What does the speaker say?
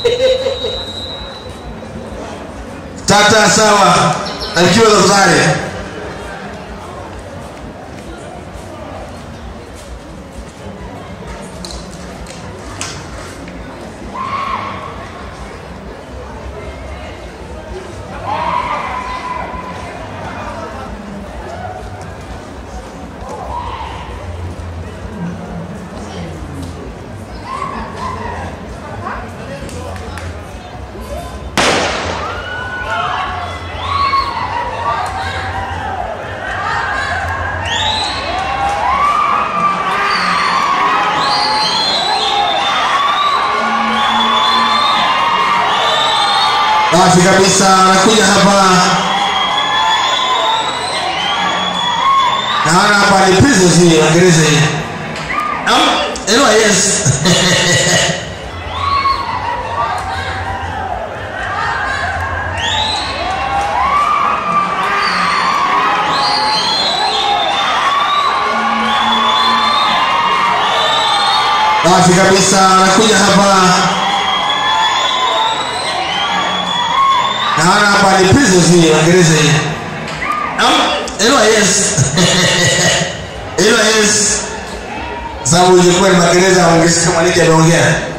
tata sawa alikiwa tafadhali safi kabisa anakuja hapa naona hapa ni prisons hii waingereza hii Am- anyway, yes safi kabisa anakuja hapa naona hapa ni prisons hii waingereza hii Am- anyway, yes anyway, yes sababu ilikuwa ni magereza waongezi kama niki ameongea